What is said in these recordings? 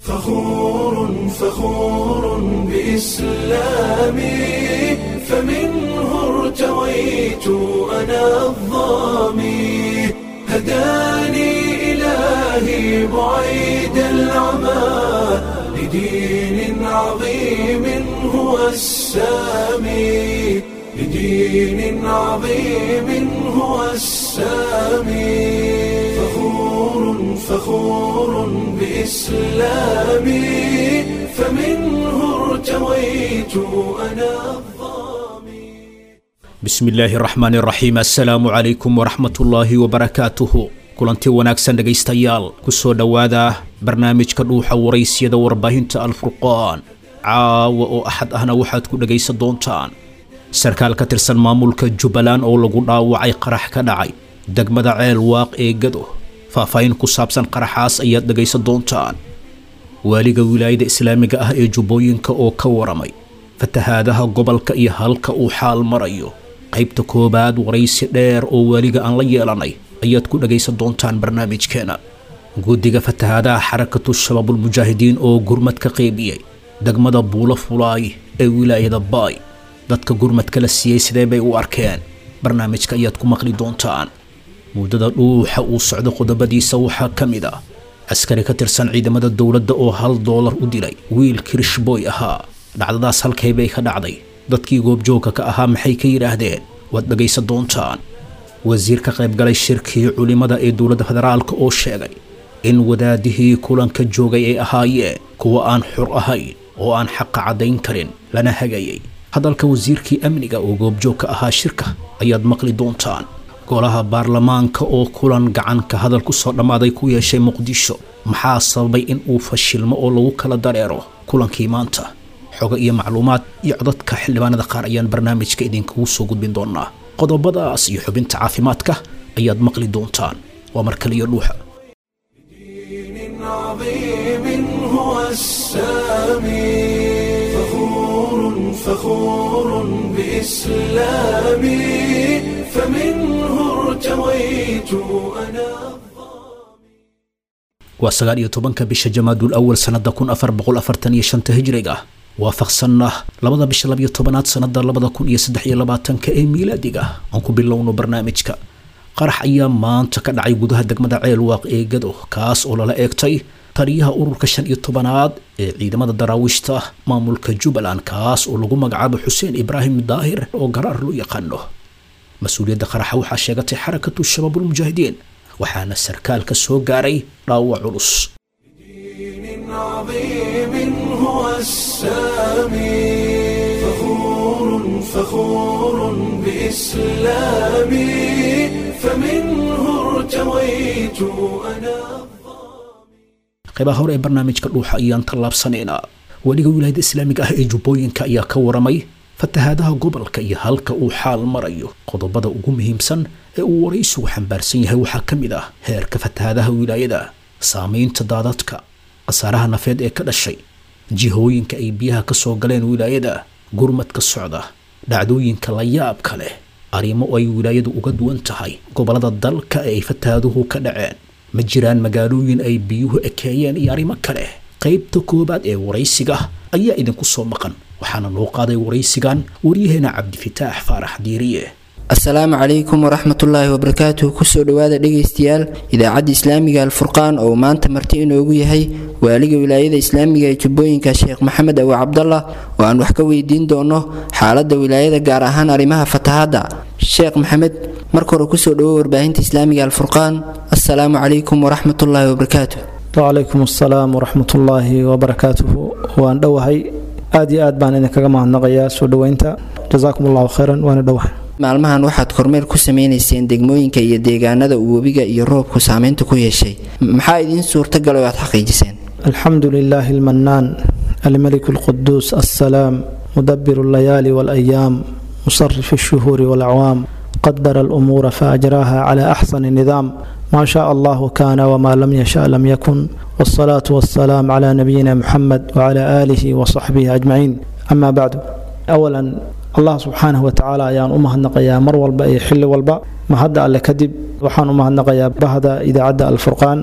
فخور فخور بإسلامي فمنه ارتويت أنا الظامي هداني إلهي بعيد العمى لدين عظيم هو السامي لدين عظيم هو السامي فخور فخور بإسلامي فمنه ارتويت أنا الظامي bismi illaahi raxmaan iraxiim assalaamu calaykum waraxmatullaahi wabarakaatuhu kulanti wanaagsan dhegaystayaal ku soo dhowaada barnaamijka dhuuxa waraysyada warbaahinta alfurqaan caawa oo axad ahna waxaad ku dhegaysan doontaan sarkaal ka tirsan maamulka jubbaland oo lagu dhaawacay qarax ka dhacay degmada ceel waaq ee gado faahfaahin ku saabsan qaraxaas ayaad dhegaysan doontaan waaliga wilaayada islaamiga ah ee jubbooyinka oo ka waramay fatahaadaha gobolka iyo halka uu xaal marayo qaybta koowaad waraysi dheer oo waaliga aan la yeelanay ayaad ku dhagaysan doontaan barnaamijkeena guddiga fatahaadaha xarakatu shabaabulmujaahidiin oo gurmad ka qaybiyey degmada buulo fulaay ee wilaayada baay dadka gurmadka la siiyey sidee bay u arkeen barnaamijka ayaad ku maqli doontaan muddada dhuuxa uu socdo qodobadiisa waxaa ka mid ah askari ka tirsan ciidamada dowladda oo hal doolar u dilay wiil kirishboy ahaa dhacdadaas halkay bay ka dhacday dadkii goobjoogka ka ahaa maxay ka yidhaahdeen waad dhagaysan doontaan wasiir ka qaybgalay shirkii culimmada ee dowladda federaalka oo sheegay in wadaadihii kulanka joogay ay ahaayeen kuwa aan xur ahayn oo aan xaqa caddayn karin lana hagayay hadalka wasiirkii amniga oo goobjoog ka ahaa shirka ayaad maqli doontaan golaha baarlamaanka oo kulan gacanka hadal ku soo dhammaaday ku yeeshay muqdisho maxaa sababay in uu fashilmo oo lagu kala dareero kulankii maanta xogo iyo macluumaad iyo codadka xildhibaanada qaar ayaan barnaamijka idinkugu soo gudbin doonaa qodobadaas iyo xubinta caafimaadka ayaad maqli doontaan waa mar kaliyo dhuuxa دين عظيم هو السامي فخور فخور بإسلامي فمنه ارتويت أنا waa sagaal iyo tobanka bisha jamaadul awal sannada kun afar boqol afartan iyo shanta hijriga waafaqsanna labada bisha labiyo tobanaad sannada labada kun iyo saddex iyo labaatanka ee miilaadiga aan ku bilowno barnaamijka qarax ayaa maanta ka dhacay gudaha degmada ceel waaq ee gado kaas oo lala eegtay taliyaha ururka shan iyo tobanaad ee ciidamada daraawiishta maamulka jubbaland kaas oo lagu magacaabo xuseen ibraahim daahir oo garaar loo yaqaano mas-uuliyadda qaraxa waxaa sheegatay xarakatu shabaabulmujaahidiin waxaana sarkaalka soo gaaray dhaawac culus دين عظيم هو السامي فخور فخور بإسلامي فمنه ارتويت أنا qaybaha hore ee barnaamijka dhuuxa ayaan tallaabsanaynaa weliga wilaayada islaamiga ah ee jubbooyinka ayaa ka waramay fatahaadaha gobolka iyo halka uu xaal marayo qodobada ugu muhiimsan ee uu waraysigu xambaarsan yahay waxaa ka mid ah heerka fatahaadaha wilaayada saamaynta daadadka khasaaraha nafeed ee ka dhashay jihooyinka ay biyaha ka soo galeen wilaayada gurmadka socda dhacdooyinka la yaabka leh arrimo ay wilaayadu uga duwan tahay gobolada dalka ee ay fatahaaduhu ka dhaceen ma jiraan magaalooyin ay biyuhu ekeeyeen iyo arrimo kale qaybta koowaad ee waraysiga ayaa idinku soo maqan waxaana loo qaaday waraysigan waryaheena cabdifitaax faarax diiriye asalaamu calaykum waraxmatullaahi wabarakaatuhu kusoo dhowaada dhegaystayaal idaacadda islaamiga alfurqaan oo maanta marti inoogu yahay waaliga wilaayada islaamiga ee jubbooyinka sheekh maxamed awi cabdallah oo aan wax ka weydiin doono xaaladda wilaayada gaar ahaan arrimaha fatahaadda sheekh maxamed marka hore kusoo dhowo warbaahinta islaamiga alfurqaan assalaamu calaykum waraxmatullaahi wabarakaatuh wcalaykum asalaam waraxmatullaahi wabarakaatuhu waan dhowahay aad iyo aad baan idinkaga mahadnaqayaa soo dhoweynta jasaakum allahu khayran waana dhowahay maalmahan waxaad kormeer ku sameynayseen degmooyinka iyo deegaanada uu webiga iyo roobku saameynta ku yeeshay maxaa idiin suurtagalay oo aad xaqiijiseen alxamdu lilaahi almanaan almalik alquduus assalaam mudabiru allayaali waalayaam musarif alshuhuuri walacwaam qadara alumuura faajraaha cala axsani nidaam ما شاء الله كان وما لم يشاء لم يكن والصلاة والسلام على نبينا محمد وعلى آله وصحبه أجمعين أما بعد أولا الله سبحانه وتعالى ayaan u mahadnaqayaa mar walba iyo xilli walba mahadda alle kadib waxaan u mahadnaqayaa bahda idaacadda alfurqaan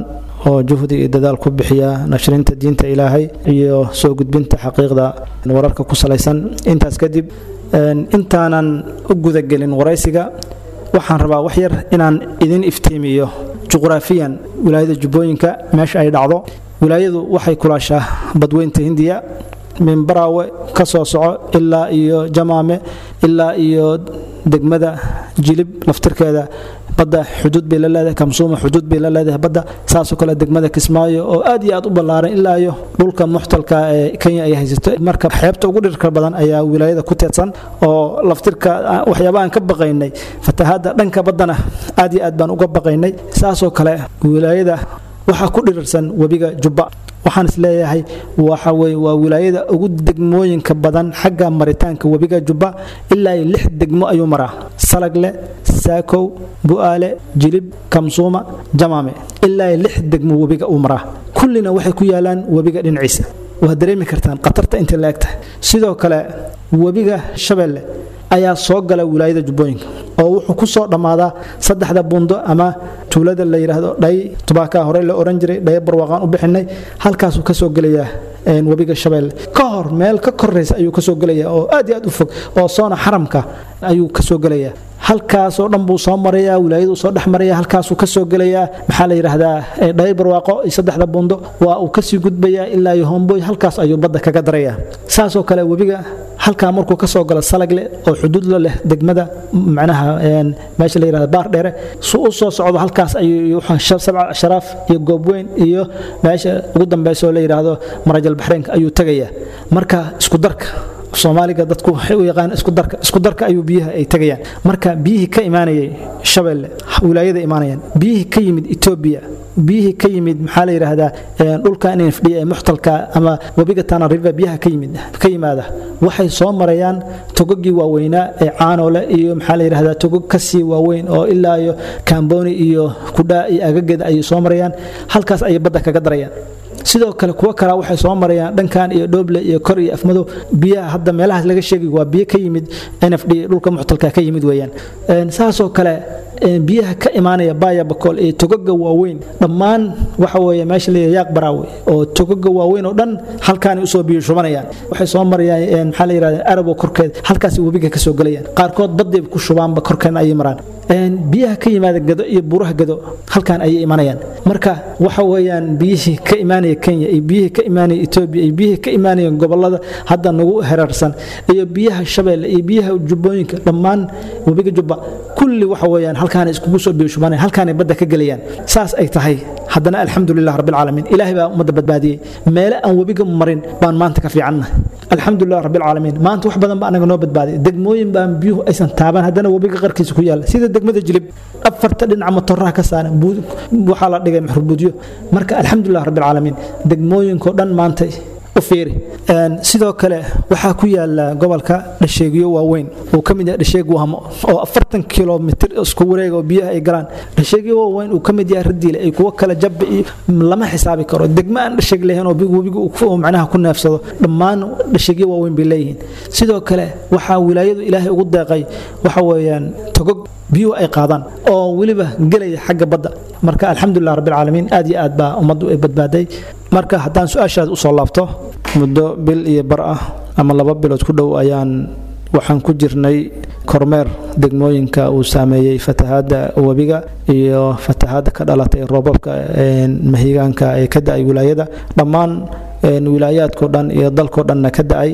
oo juhdi iyo dadaal ku bixiya nashrinta diinta ilaahay iyo soo gudbinta xaqiiqda wararka ku salaysan intaas kadib intaanan u gudagelin waraysiga waxaan rabaa wax yar inaan idin iftiimiyo juqraafiyan wilaayada jubbooyinka meesha ay dhacdo wilaayadu waxay kulaashaa badweynta hindiya minbaraawe ka soo soco ilaa iyo jamaame ilaa iyo degmada jilib laftirkeeda badda xuduud bay la leedahay kamsuuma xuduud bay la leedahay badda saasoo kale degmada kismaayo oo aad iyo aad u ballaaran ilaa iyo dhulka muxtalka ee kenya ay haysato marka xeebta ugu dhirka badan ayaa wilaayada ku teedsan oo laftirka waxyaaba aan ka baqaynay fatahaadda dhanka baddana aad iyo aad baan uga baqaynay saasoo kale wilaayada waxaa ku dhirirsan webiga jubba waxaan is leeyahay waxa weye waa wilaayada ugu degmooyinka badan xagga maritaanka webiga jubba ilaa iyo lix degmo ayuu maraa salagle saakow bu'aale jilib kamsuuma jamaame ilaa iyo lix degmo webiga uu maraa kullina waxay ku yaalaan webiga dhinaciisa waad dareemi kartaan khatarta intay la eg tahay sidoo kale webiga shabeelle ayaa soo gala wilaayada jubbooyinka oo wuxuu ku soo dhammaadaa saddexda buundo ama tuulada la yidhaahdo dhay tubaakaa hore la oran jiray dhaye barwaaqaan u bixinay halkaasuu ka soo gelayaa webiga shabeelle ka hor meel ka koraysa ayuu ka soo gelayaa oo aad iyo aad u fog oo soona xaramka ayuu ka soo gelayaa halkaasoo dhan buu soo marayaa wilaayaduu soo dhex maraya halkaasuu ka soo gelayaa maxaa la yidhaahdaa dhaye barwaaqo iyo saddexda buundo waa uu kasii gudbayaa ilaa iyo homboy halkaas ayuu badda kaga darayaa saasoo kale webiga halkaa markuu ka soo galo salagle oo xuduud la leh degmada macnaha meesha la yidhahda baar dheere su u soo socdo halkaas ayuu sabca sharaaf iyo goobweyn iyo meesha ugu dambaysa oo la yidhaahdo marajal baxreynka ayuu tegayaa marka isku darka soomaaliga dadku waxay u yaqaan isku darka isku darka ayuu biyaha ay tagayaan marka biyihii ka imaanayay shabeelle wilaayada imaanayaan biyihii ka yimid etoobiya biyihii ka yimid maxaa la yidhaahdaa dhulka inay fadhiya ee muxtalka ama webiga tana river biyaha ka yimid ka yimaada waxay soo marayaan togogii waaweynaa ee caanole iyo maxaa la yidhahdaa togog kasii waaweyn oo ilaa iyo kamboni iyo kudhaa iyo agageeda ayay soo marayaan halkaas ayay badda kaga darayaan sidoo kale kuwo kala waxay soo marayaan dhankan iyo dhooble iyo kor iyo afmadow biyaha hadda meelahaas laga sheegay waa biyo ka yimid nfd dhulka muxtalka ka yimid weeyaan saasoo kale biyaha ka imaanaya baaya bakool ee togoga waaweyn dhammaan waxa weeye meesha la yaaq baraawe oo togoga waaweyn oo dhan halkaanay usoo biyo shubanayaan waxay soo marayaan maxaa la yidhahda arabo korkeed halkaas webiga ka soo gelayaan qaarkood badday ku shubaanba korkeena ayay maraan biyaha ka yimaada gado iyo buuraha gado halkaan ayay imanayaan marka waxa weeyaan biyihii ka imaanaya kenya iyo biyihii ka imaanaya etoobiya iyo biyihii ka imaanaya gobolada hadda nagu herarsan iyo biyaha shabeelle iyo biyaha jubbooyinka dhammaan webiga jubba kulli waxa weeyaan halkaan iskugu soo biyo shubanaya halkaanay badda ka gelayaan saas ay tahay haddana alxamdulilah rabbilcaalamiin ilaahay baa ummadda badbaadiyey meele aan webiga marin baan maanta ka fiicannahay alxamdulilah rabbilcaalamiin maanta wax badan ba anaga noo badbaadiy degmooyin baan biyuhu aysan taaban haddana webiga qarkiisa ku yaalla sida degmada jilib afarta dhinaca matoraha ka saaran waxaa la dhigay maxrubuudyo marka alxamdulilah rabbilcaalamiin degmooyinkoo dhan maantay u fiiri sidoo kale waxaa ku yaala gobolka dhasheegyo waaweyn uu ka mid yahay dhasheeg wahmo oo afartan kilomitir isku wareega oo biyaha ay galaan dhasheegyo waaweyn uu ka mid yahay radiile ay kuwo kale jabba iyo lama xisaabi karo degmo aan dhasheeg lahayn oo webiga uu macnaha ku neefsado dhammaan dhasheegyo waaweyn bay leeyihiin sidoo kale waxaa wilaayadu ilaahay ugu deeqay waxa weeyaan togog biyuhu ay qaadaan oo weliba gelaya xagga badda marka alxamdulilah rabbilcaalamiin aad iyo aad baa ummaddu ay badbaaday marka haddaan su-aashaad usoo laabto muddo bil iyo bar ah ama laba bilood ku dhow ayaan waxaan ku jirnay kormeer degmooyinka uu saameeyey fatahaadda webiga iyo fatahaadda ka dhalatay roobabka mahigaanka ee ka da-ay wilaayada dhammaan wilaayaadkao dhan iyo dalkao dhanna ka da-ay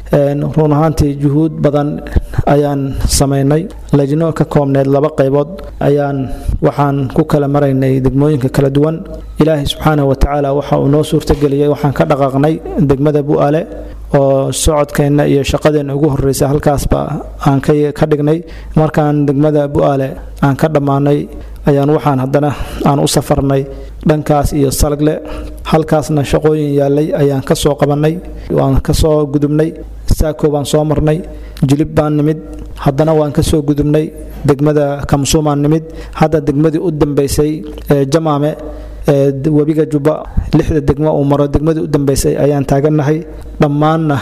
run ahaantii juhuud badan ayaan samaynay lajno ka koobneed laba qaybood ayaan waxaan ku kala maraynay degmooyinka kala duwan ilaahay subxaanahu watacaala waxa uu noo suurtageliyey waxaan ka dhaqaaqnay degmada bu'aale oo socodkeenna iyo shaqadeenna ugu horreysa halkaasba aan ka dhignay markaan degmada bu'aale aan ka dhammaanay ayaan waxaan haddana aan u safarnay dhankaas iyo salagle halkaasna shaqooyin yaallay ayaan ka soo qabannay waan ka soo gudubnay saako baan soo marnay jilib baan nimid haddana waan ka soo gudubnay degmada kamsuumaan nimid hadda degmadii u dambaysay ee jamaame webiga jubba lixda degmo uu maro degmadii u dambaysay ayaan taagannahay dhammaanna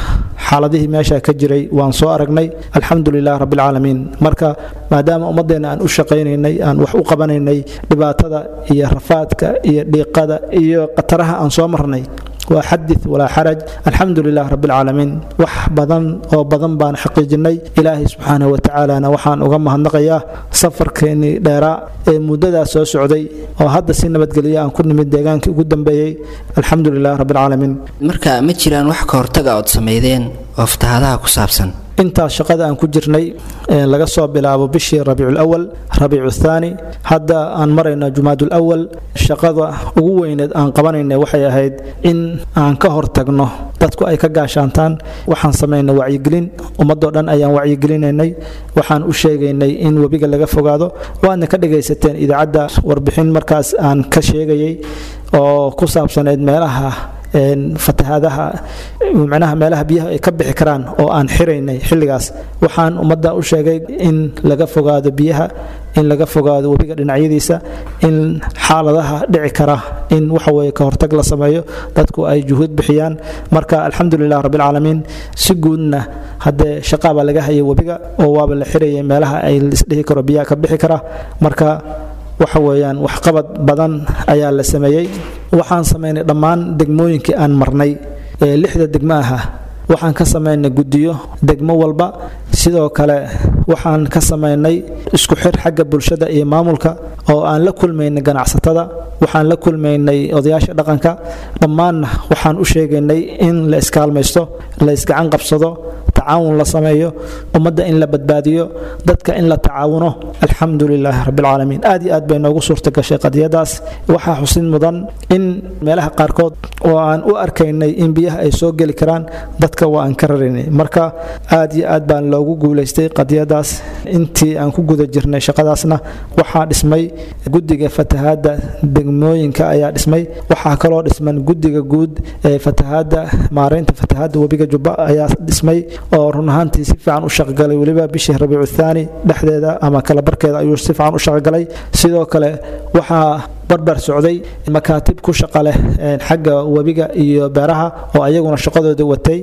xaaladihii meesha ka jiray waan soo aragnay alxamdu lilah rabbilcaalamiin marka maadaama ummadeenna aan u shaqaynaynay aan wax u qabanaynay dhibaatada iyo rafaadka iyo dhiiqada iyo khataraha aan soo marnay waa xadith walaa xaraj alxamdu lilah rabbilcaalamiin wax badan oo badan baan xaqiijinay ilaahay subxaanahu watacaalana waxaan uga mahadnaqayaa safarkeennii dheeraa ee muddadaas soo socday oo hadda si nabadgelyo aan ku nimid deegaankii ugu dambeeyey alxamdu lilah rabbilcaalamiin marka ma jiraan wax ka hortaga ood sameydeen oo fatahaadaha ku saabsan intaas shaqada aan ku jirnay laga soo bilaabo bishii rabiiculawal rabiicu thaani hadda aan marayno jumaadul awal shaqada ugu weyneed aan qabanayna waxay ahayd in aan ka hortagno dadku ay ka gaashaantaan waxaan samaynay wacyigelin ummadoo dhan ayaan wacyigelinaynay waxaan u sheegaynay in webiga laga fogaado waadna ka dhagaysateen idaacadda warbixin markaas aan ka sheegayay oo ku saabsaneyd meelaha fatahaadaha micnaha meelaha biyaha ay ka bixi karaan oo aan xiraynay xilligaas waxaan ummadda u sheegay in laga fogaado biyaha in laga fogaado webiga dhinacyadiisa in xaaladaha dhici kara in waxaweye ka hortag la sameeyo dadku ay juhuud bixiyaan marka alxamdulilah rabbilcaalamiin si guudna haddee shaqaabaa laga hayay webiga oo waaba la xirayay meelaha ay isdhihi karo biyaha ka bixi kara marka waxa weeyaan waxqabad badan ayaa la sameeyey waxaan samaynay dhammaan degmooyinkii aan marnay ee lixda degmo aha waxaan ka samaynay guddiyo degmo walba sidoo kale waxaan ka samaynay isku xir xagga bulshada iyo maamulka oo aan la kulmaynay ganacsatada waxaan la kulmaynay odayaasha dhaqanka dhammaanna waxaan u sheegaynay in la iskaalmaysto la isgacan qabsado tacaawun la sameeyo ummadda in la badbaadiyo dadka in la tacaawuno alxamdu lilaahi rabbilcaalamiin aad iyo aad bay noogu suurta gashay qadiyadaas waxaa xusid mudan in meelaha qaarkood oo aan u arkaynay in biyaha ay soo geli karaan dadka waa aan ka raraynay marka aad iyo aad baan loogu guulaystay qadiyadaas intii aan ku guda jirnay shaqadaasna waxaa dhismay guddiga fatahaadda degmooyinka ayaa dhismay waxaa kaloo dhisman guddiga guud ee fatahaadda maaraynta fatahaadda webiga jubba ayaa dhismay oo run ahaantii si fiican u shaqgalay weliba bishii rabiicu thaani dhexdeeda ama kala barkeeda ayuu si fiican u shaqgalay sidoo kale waxaa barbar socday makaatib ku shaqa leh xagga webiga iyo beeraha oo ayaguna shaqadooda watay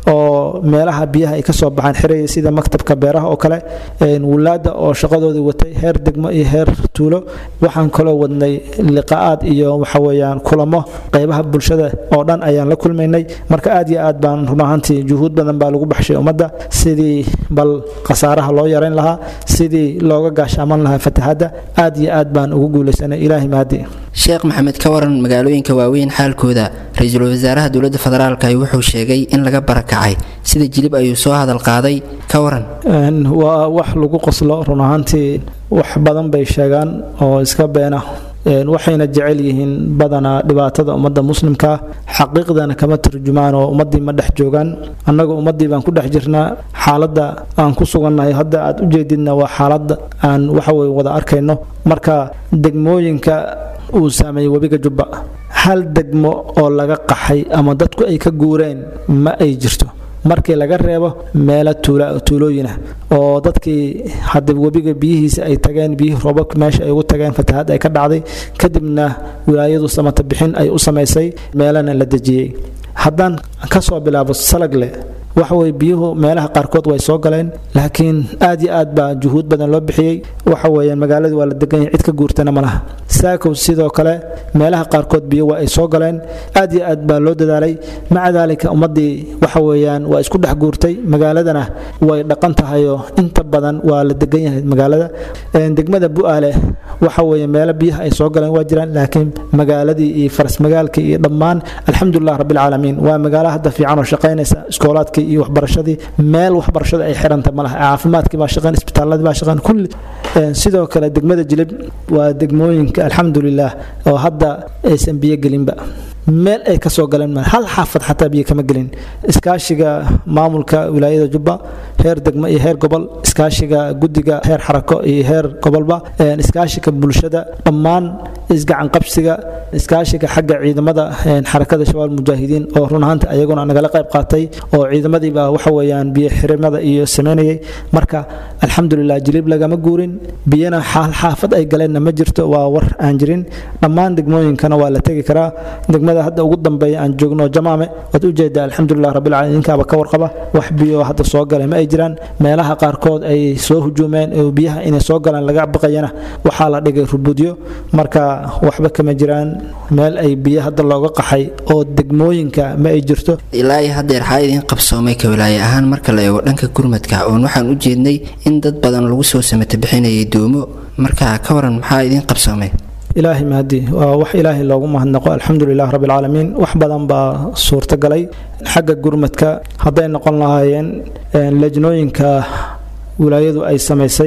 oo meelaha biyaha ay kasoo baxaan xiraya sida maktabka beeraha oo kale wulaada oo shaqadooda watay heer degmo iyo heer tuulo waxaan kaloo wadnay liqaa'aad iyo waxaweyaan kulamo qeybaha bulshada oo dhan ayaan la kulmaynay marka aad iyo aad baan run ahaantii juhuud badan baa lagu baxshay ummadda sidii bal khasaaraha loo yarayn lahaa sidii looga gaashaaman lahaa fatahaadda aad iyo aad baan ugu guulaysanay ilaahay mahadi sheekh maxamed ka waran magaalooyinka waaweyn xaalkooda ra-iisul wasaaraha dowladda federaalka wuxuu sheegay in laga barakacay sida jilib ayuu soo hadal qaaday ka waran waa wax lagu qoslo run ahaantii wax badan bay sheegaan oo iska beena waxayna jecel yihiin badanaa dhibaatada ummadda muslimkaa xaqiiqdana kama turjumaan oo ummaddii ma dhex joogaan annaga ummaddii baan ku dhex jirnaa xaaladda aan ku sugannahay hadda aad u jeedidna waa xaaladda aan waxaweye wada arkayno marka degmooyinka uu saameeyey webiga jubba hal degmo oo laga qaxay ama dadku ay ka guureen ma ay jirto markii laga reebo meelo tuulooyinah oo dadkii hadda webiga biyihiisa ay tageen biyihii roobabka meesha ay ugu tageen fatahaad ay ka dhacday kadibna wilaayadu samata bixin ay u samaysay meelana la dejiyey haddaan ka soo bilaabo salagle waxaweye biyuhu meelaha qaarkood way soo galeen laakiin aad iyo aad baa juhuud badan loo bixiyey waxa weeyaan magaaladii waa la degan yahay cid ka guurtana ma laha saakow sidoo kale meelaha qaarkood biyo waa ay soo galeen aad iyo aad baa loo dadaalay maca daalika ummaddii waxa weeyaan waa isku dhex guurtay magaaladana way dhaqan tahayoo inta badan waa la degan yahay magaalada degmada bu-aale waxa weeye meelo biyaha ay soo galeen waa jiraan laakiin magaaladii iyo faras magaalkii iyo dhammaan alxamdulilah rabbilcaalamiin waa magaalo hadda fiican oo shaqaynaysa iskoolaadkii iyo waxbarashadii meel waxbarashada ay xiranta malaha caafimaadkii baa shaqayn isbitaaladii baa shaqayn kulli sidoo kale degmada jilib waa degmooyinka alxamdulilah oo hadda aysan biyo gelinba meel ay ka soo galeen hal xaafad xataa biyo kama gelin iskaashiga maamulka wilaayada jubba heer degmo iyo heer gobol iskaashiga guddiga heer xarako iyo heer gobolba iskaashiga bulshada dhammaan isgacan qabsiga iskaashiga xagga ciidamada xarakada shabaab mujaahidiin oo run ahaanta ayaguna nagala qayb qaatay oo ciidamadiiba waxa weeyaan biyo xirimada iyo sameynayay marka alxamdulilah jilib lagama guurin biyana xaal xaafad ay galeenna ma jirto waa war aan jirin dhammaan degmooyinkana waa la tegi karaa degmada degmada hadda ugu dambeeya aan joogno jamaame waad ujeedaa alxamdulilah rabbilcaalamiin ninkaaba ka warqaba wax biyo hadda soo galay ma ay jiraan meelaha qaarkood ay soo hujuumeen oo biyaha inay soo galaan laga baqayana waxaa la dhigay rubudyo marka waxba kama jiraan meel ay biyo hadda looga qaxay oo degmooyinka ma ay jirto ilaa iyo haddeer xaa idiin qabsoomay ka wilaaye ahaan marka la eego dhanka gurmadka oon waxaan u jeednay in dad badan lagu soo samata bixinayay doomo marka ka waran maxaa idiin qabsoomay ilaahay mahadi waa wax ilaahay loogu mahadnaqo alxamdulilah rabbilcaalamiin wax badan baa suurtagalay xagga gurmadka hadday noqon lahaayeen lajnooyinka wilaayadu ay samaysay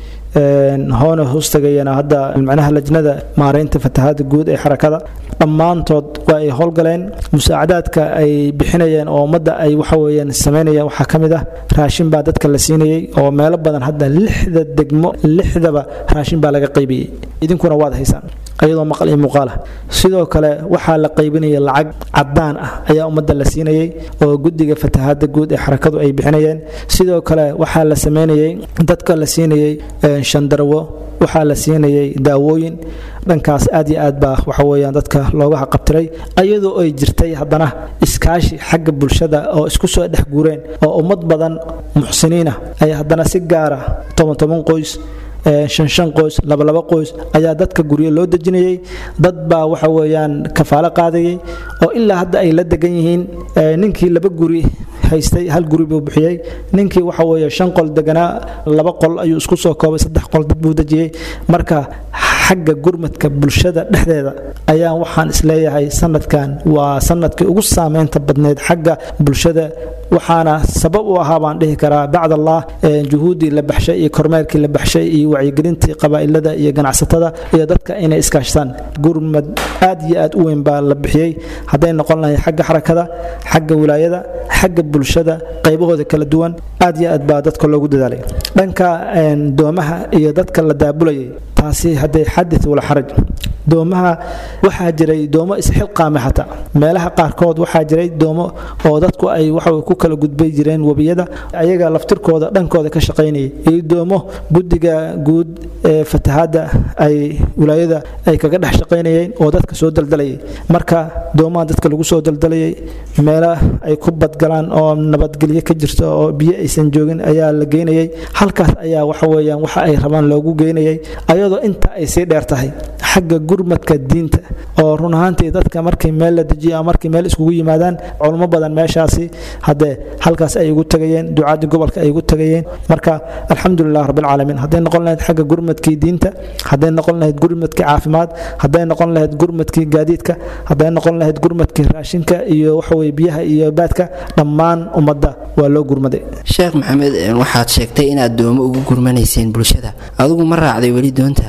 hoona hoostagayana hadda macnaha lajnada maaraynta fatahaada guud ee xarakada dhammaantood waa ay howlgaleen musaacadaadka ay bixinayeen oo ummadda ay waxaweyaan samaynayeen waxaa ka mid ah raashin baa dadka la siinayey oo meelo badan hadda lixda degmo lixdaba raashin baa laga qaybiyey idinkuna waad haysaan iyadoo maqal iyo muuqaal ah sidoo kale waxaa la qaybinaya lacag cadaan ah ayaa ummadda la siinayey oo guddiga fatahaada guud ee xarakadu ay bixinayeen sidoo kale waxaa la sameynayey dadka la siinayey shandarwo waxaa la siinayay daawooyin dhankaas aad iyo aad baa waxaweyaan dadka looga haqabtiray ayadoo ay jirtay haddana iskaashi xagga bulshada oo isku soo dhex guureen oo ummad badan muxsiniinah ay haddana si gaara toban toban qoys shan shan qoys labalaba qoys ayaa dadka guryo loo dejinayay dad baa waxa weeyaan kafaalo qaadayay oo ilaa hadda ay la degan yihiin ninkii laba guri haystay hal guri buu bixiyey ninkii waxa weeye shan qol deganaa laba qol ayuu isku soo koobay saddex qol dad buu dejiyey marka xagga gurmadka bulshada dhexdeeda ayaa waxaan isleeyahay sanadkan waa sanadkii ugu saameynta badneyd xagga bulshada waxaana sabab u ahaa baan dhihi karaa bacd allah juhuuddii la baxshay iyo kormeerkii la baxshay iyo wacyigelintii qabaa'ilada iyo ganacsatada iyo dadka inay iskaashtaan gurmad aad iyo aad u weyn baa la bixiyey hadday noqon lahay xagga xarakada xagga wilaayada xagga bulshada qaybahooda kala duwan aad iyo aad baa dadka loogu dadaalay dhanka doomaha iyo dadka la daabulayay taasi hadday xadid wala xaraj doomaha waxaa jiray doomo isxilqaame xataa meelaha qaarkood waxaa jiray doomo oo dadku ay waxa ku kala gudbay jireen webiyada ayaga laftirkooda dhankooda ka shaqaynayay iyo doomo guddiga guud ee fatahaadda ay wilaayada ay kaga dhex shaqaynayeen oo dadka soo daldalayay marka doomaha dadka lagu soo daldalayay meelo ay ku badgalaan oo nabadgelyo ka jirto oo biyo aysan joogin ayaa la geynayay halkaas ayaa waxa weeyaan waxa ay rabaan loogu geynayay ayadoo inta ay sii dheer tahay xagga gurmadka diinta oo run ahaantii dadka markii meel la dejiyo ama markii meel iskugu yimaadaan culmo badan meeshaasi haddee halkaas ay ugu tagayeen ducaadii gobolka ay ugu tagayeen marka alxamdulilah rabbilcaalamiin hadday noqon lahayd xagga gurmadkii diinta hadday noqon lahayd gurmadkii caafimaad hadday noqon lahayd gurmadkii gaadiidka hadday noqon lahayd gurmadkii raashinka iyo waxaweye biyaha iyo baadka dhammaan ummadda waa loo gurmaday sheekh maxamed waxaad sheegtay inaad doomo ugu gurmanayseen bulshada adigu ma raacday weli doonta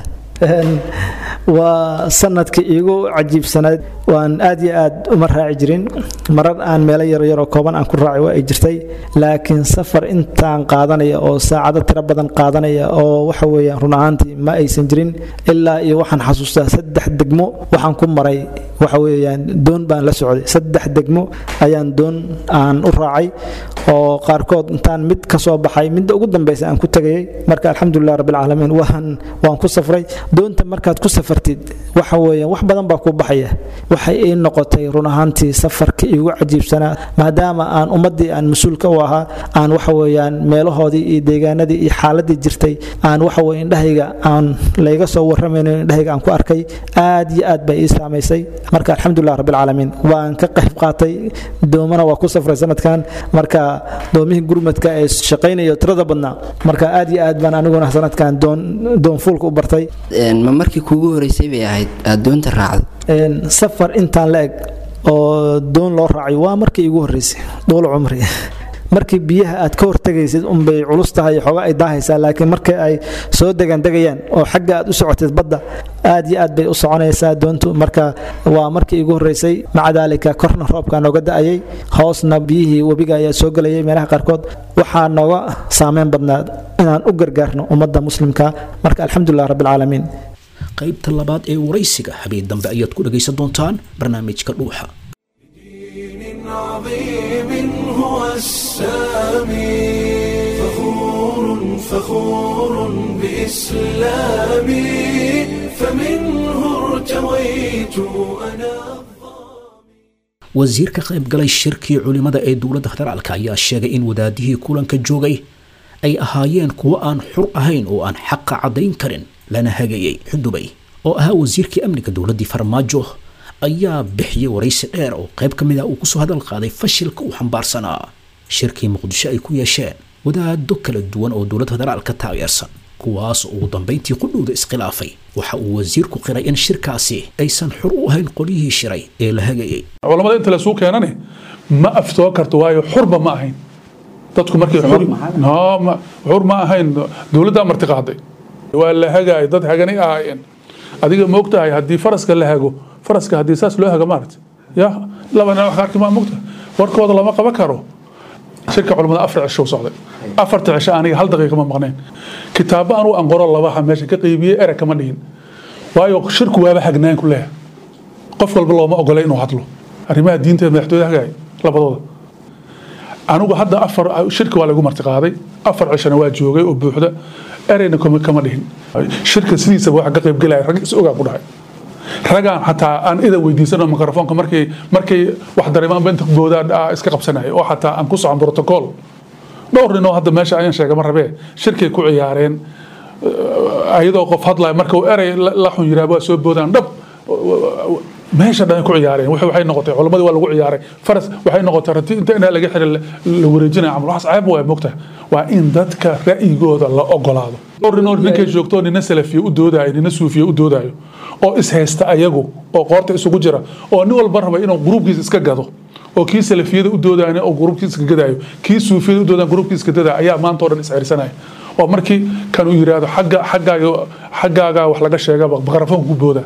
waa sanadkii iigu cajiibsanayd waan aad iyo aad uma raaci jirin marar aan meelo yaryaroo kooban aan ku raacay waa ay jirtay laakiin safar intaan qaadanaya oo saacado tiro badan qaadanaya oo waxa weeyaan run ahaantii ma aysan jirin ilaa iyo waxaan xasuustaa saddex degmo waxaan ku maray waxa weeyaan doon baan la socday saddex degmo ayaan doon aan u raacay oo qaarkood intaan mid ka soo baxay midda ugu dambaysa aan ku tegayay marka alxamdulilah rabbilcaalamiin waan waan ku safray doonta markaad ku safartid waxa weeyaan wax badan baa ku baxaya waxay ii noqotay run ahaantii safarkii iigu cajiibsanaa maadaama aan ummaddii aan mas-uulka u ahaa aan waxa weeyaan meelahoodii iyo deegaanadii iyo xaaladii jirtay aan waxa weye indhahayga aan layga soo warramayno indhahayga aan ku arkay aad iyo aad bay ii saamaysay marka alxamdulilah rabbilcaalamiin waan ka qayb qaatay doomana waa ku safray sanadkan marka doomihii gurmadka ee shaqaynayo tirada badnaa marka aad iyo aad baan aniguna sanadkan doon doonfuulka u bartay ma markii kuugu horeysay bay ahayd aad doonta raacdo safar intaan la eg oo doon loo raacay waa markii igu horeysay dhuul cumri markii biyaha aad ka hortegaysid unbay culus tahay xooga ay daahaysaa laakiin markii ay soo degandegayaan oo xagga aad u socotid badda aad iyo aad bay u soconaysaa doontu marka waa markii igu horeysay maca daalika korna roobka nooga da'ayay hoosna biyihii webiga ayaa soo gelayay meelaha qaarkood waxaa nooga saameyn badnaa inaan u gargaarno ummadda muslimka marka alxamdulilah rabbilcaalamiin qaybta labaad ee waraysiga habeen dambe ayaad ku dhagaysan doontaan barnaamijka dhuuxa عظيم هو السامي فخور فخور بإسلامي فمنه ارتويت أنا wasiir ka qayb galay shirkii culimada ee dowladda federaalka ayaa sheegay in wadaadihii kulanka joogay ay ahaayeen kuwo aan xur ahayn oo aan xaqa caddayn karin lana hagayay xudubay oo ahaa wasiirkii amniga dowladdii farmaajo ayaa bixiyey waraysi dheer oo qayb ka mid ah uu kusoo hadal qaaday fashilka uu xambaarsanaa shirkii muqdisho ay ku yeesheen wadaado kala duwan oo dowladda federaalka taageersan kuwaas oo ugu dambayntii qudhowda iskhilaafay waxa uu wasiirku qiray in shirkaasi aysan xur u ahayn qolyihii shiray ee la hagayay culamada inta lasuu keenane ma aftoo karto waayo xurba ma ahayn dadku markay xur no ma xur ma ahayn dowladdaa marti qaaday waa la hagaay dad haganay ahaayeen adiga ma ogtahay haddii faraska la hago faraska haddii saas loo hago maarata ya laba dhinac wax kaarki ma mogtahay warkooda lama qaban karo shirka culamada afar cisho u socday afarta cisho aniga hal daqiiqa ma maqnayn kitaabo anuu aan qoro labaha meesha ka qeybiyey ereg kama dhihin waayo shirku waaba hagnaan ku leeyahay qof walba looma ogolay inuu hadlo arrimaha diinteed madaxtooyada hagaay labadooda anigu hadda afar shirka waa lagu marti qaaday afar cishana waa joogay oo buuxda ereyna kama kama dhihin shirka sidiisaba waxa ka qayb gelaya rag is ogaa ku dhahay ragaan xataa aan ida weydiisano mikrofoonka markay markay wax dareemaanba inta boodaa iska qabsanaya oo xataa aan ku socon protocol dhowr nin oo hadda meesha ayaan sheegay ma rabee shirkay ku ciyaareen ayadoo qof hadlaya marka uu erey la xun yiraa waa soo boodaan dhab meesha dhan ku ciyaareen waxay noqotay culamadii waa lagu ciyaaray faras waxay noqotay rati inta inaa laga xiray la wareejinaya camal waxaas ceeb waa mogtahay waa in dadka ra'yigooda la ogolaado dhowr nin oo ninkay joogto nina salafiye u doodayo nina suufiye u doodayo oo ishaysta ayagu oo qoorta isugu jira oo nin walba raba inuu gruubkiisa iska gado oo kii salafiyada u doodayna oo gruubkiisa iska gadaayo kii suufiyada u doodayan gruubkiisa iska gadaayo ayaa maanta oo dhan isxirsanaya oo markii kan uu yiraahdo xagga xaggaaga xaggaagaa wax laga sheegaba makarafoonka ku booda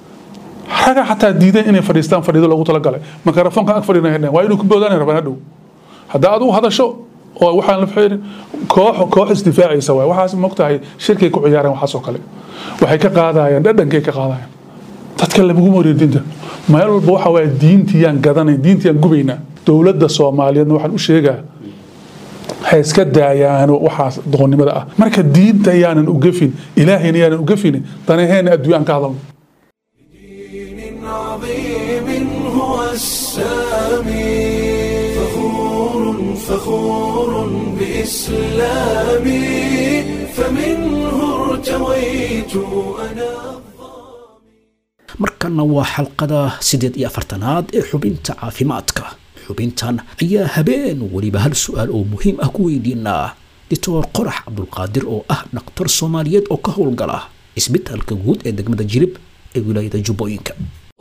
raga xataa diiday inay fadhiistaan fadhiido loogu talagalay makarafoonka ag fadhiina waa inuu ku boodaan rabaan hadhow haddaa adigu hadasho oo waxaan la fiirin koox koox isdifaacaysa waay waxaas mogtahay shirkay ku ciyaareen waxaas oo kale waxay ka qaadayaan dhadhankay ka qaadayaan dadka lamagu mariyo diinta meel walba waxa waaya diintiyaan gadanay diintiyaan gubaynaa dowladda soomaaliyeedna waxaan u sheegaa ha iska daayaano waxaas doqonnimada ah marka diinta yaanan u gefin ilaahayna yaanan u gefin danaheena adduunyaan ka hadalno دين عظيم هو السامي فخور فخور بإسلامي فمنه ارتويت أنا markanna waa xalqada siddeed iyo afartanaad ee xubinta caafimaadka xubintan ayaa habeen weliba hal su-aal oo muhiim ah ku weydiinaa doctor qorax cabdulqaadir oo ah dhaktar soomaaliyeed oo ka howlgala isbitaalka guud ee degmada jirib ee wilaayada jubbooyinka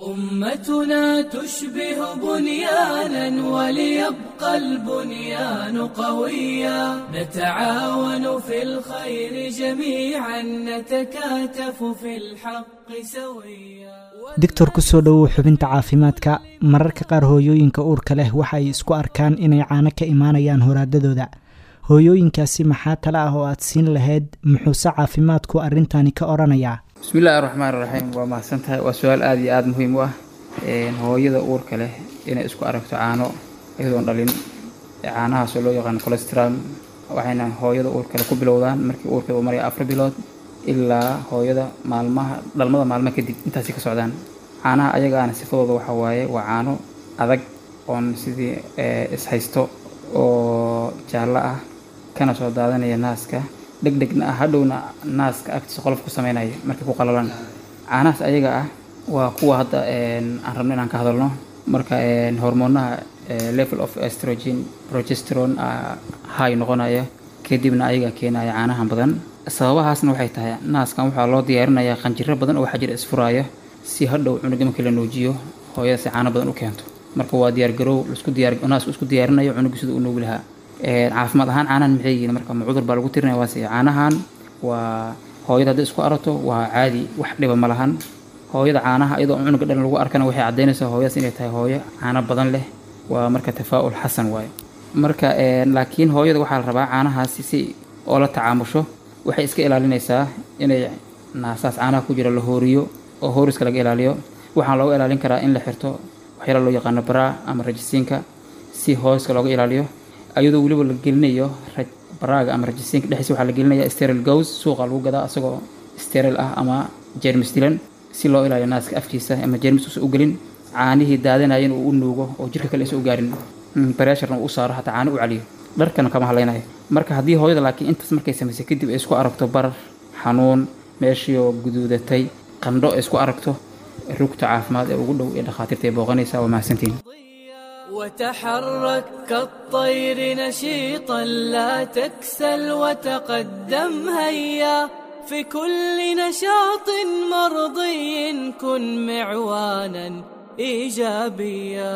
أمتنا تشبه بنيانا وليبقى البنيان قويا نتعاون في الخير جميعا نتكاتف في الحق سويا doctor ku soo dhowow xubinta caafimaadka mararka qaar hooyooyinka uurka leh waxa ay isku arkaan inay caano ka imaanayaan horaadadooda hooyooyinkaasi maxaa tale ah oo aad siin lahayd muxuuse caafimaadku arrintani ka odhanayaa bismillaahi raxmaan raxiim waa mahadsan tahay waa su-aal aada iyo aada muhiim u ah hooyada uurka leh inay isku aragto caano iyadoon dhalin caanahaasoo loo yaqaano colestral waxayna hooyada uurka leh ku bilowdaan markii uurkeeda uu maraya afar bilood ilaa hooyada maalmaha dhalmada maalmo kadib intaasi ka socdaan caanaha ayagaana sifadooda waxaa waaye waa caano adag oon sidii ishaysto oo jaallo ah kana soo daadanaya naaska dhegdhegna ah hadhowna naaska agtiisa qolof ku sameynaya markay ku qalalaan caanahaas ayaga ah waa kuwa hadda aan rabno inaan ka hadalno marka hormoonaha level of estrogen progesterone high noqonaya kadibna ayaga keenaya caanahan badan sababahaasna waxay tahay naaskan waxaa loo diyaarinayaa qanjiro badan oo waxaa jira isfuraaya si hadhow cunuga markii la nuujiyo hooyada si caano badan u keento marka waa diyaargarow lasku diyaar naasku isku diyaarinayo cunuga sida uu nuugi lahaa caafimaad ahaan caanahan maxay yihiin marka ma cudur baa lagu tirinaya waase caanahan waa hooyada hadday isku arato waa caadi wax dhiba ma lahan hooyada caanaha iyadoo cunuga dhan lagu arkana waxay caddaynaysaa hooyadaas inay tahay hooyo caano badan leh waa marka tafaa'ul xasan waaye marka laakiin hooyada waxaa la rabaa caanahaasi si oo la tacaamusho waxay iska ilaalinaysaa inay naasaas caanaha ku jira la hooriyo oo hooriska laga ilaaliyo waxaan looga ilaalin karaa in la xirto waxyaala loo yaqaano baraa ama rajisiinka si hooska looga ilaaliyo ayadoo weliba la gelinayo baraaga ama rajisiinka dhexdiisa waxaa la gelinaya steril gows suuqa lagu gadaa asagoo steril ah ama jeermis dilan si loo ilaaliyo naaska afkiisa ama jeermis uusan u gelin caanihii daadanayan uu u nuugo oo jirka kale isa u gaarin bareesharna uu u saaro hataa caano u caliyo dharkana kama hadlaynayo marka haddii hooyada laakiin intaas markay samaysay kadib ay isku aragto barar xanuun meeshii oo guduudatay qandho ay isku aragto rugta caafimaad ee ugu dhow ee dhakhaatiirta ay booqanaysaa waa mahadsantihin وتحرك كالطير نشيطا لا تكسل وتقدم هيا في كل نشاط مرضي كن معوانا ايجابيا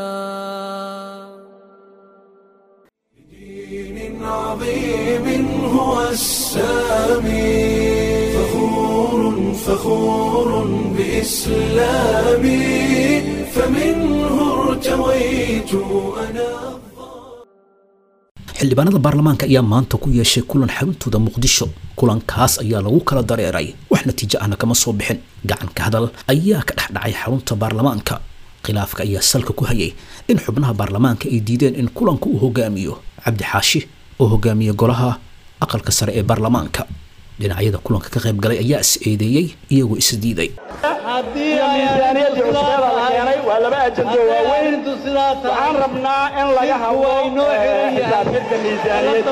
دين عظيم هو السامي فخور فخور بإسلامي فمنه ارتويت أنا xildhibaanada baarlamaanka ayaa maanta ku yeeshay kulan xaruntooda muqdisho kulankaas ayaa lagu kala dareeray wax natiijo ahna kama soo bixin gacanka hadal ayaa ka dhex dhacay xarunta baarlamaanka khilaafka ayaa salka ku hayay in xubnaha baarlamaanka ay diideen in kulanka uu hogaamiyo cabdi xaashi oo hogaamiye golaha aqalka sare ee baarlamaanka dhinacyada kulanka ka qayb galay ayaa is eedeeyey iyagoo is diiday haddii miisaaniyaddii cusbeeda la keenay waa laba ajando waaweyn waxaan rabnaa in laga hadlo xisaabtirka miisaaniyadda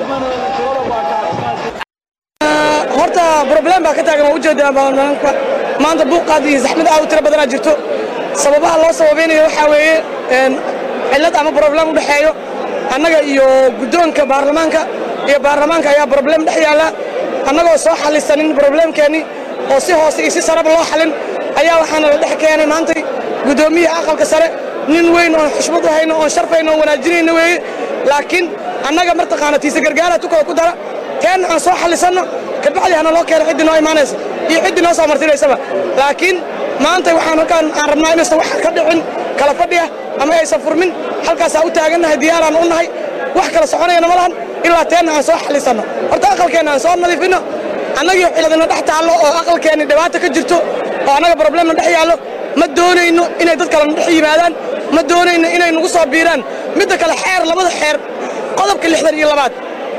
horta problem baa ka taagan waa ujeedaa baarlamaanka maanta buuqaad iyo zaxmad aad u tiro badanaa jirto sababaha loo sababaynayo waxaa weeye cillad ama problem u dhexeeyo annaga iyo guddoonka baarlamaanka iyo baarlamaanka ayaa problem dhex yaalla annagoo soo xallisanin problemkeennii oo si hoose iyo si sareba loo xallin ayaa waxaana la dhex keenay maantay guddoomiyaha aqalka sare nin weyn oon xushmad u hayno oon sharfayno oon wanaajinayno weeye laakiin annaga martaqaana tiise gargaara tukada ku dara keenna aan soo xallisanno kabacdi hana loo keeno ciddii noo imaanaysa iyo ciddii noo soo martinaysaba laakiin maanta waxaan halkaan aan rabnaa inaysan wax ka dhicin kala fadhiya ama aysan furmin halkaasaa u taagannahay diyaaraan u nahay wax kala soconayana ma lahan ilaa teenna aan soo xallisanno horta aqalkeenna aan soo nadiifinno annagii ciladina dhex taallo oo aqalkeenni dhibaato ka jirto oo annaga problemna dhex yaallo ma doonayno inay dad kalena dhex yimaadaan ma doonayno inay nagu soo biiraan midda kale xeer labada xeer qodobka lixdan iyo labaad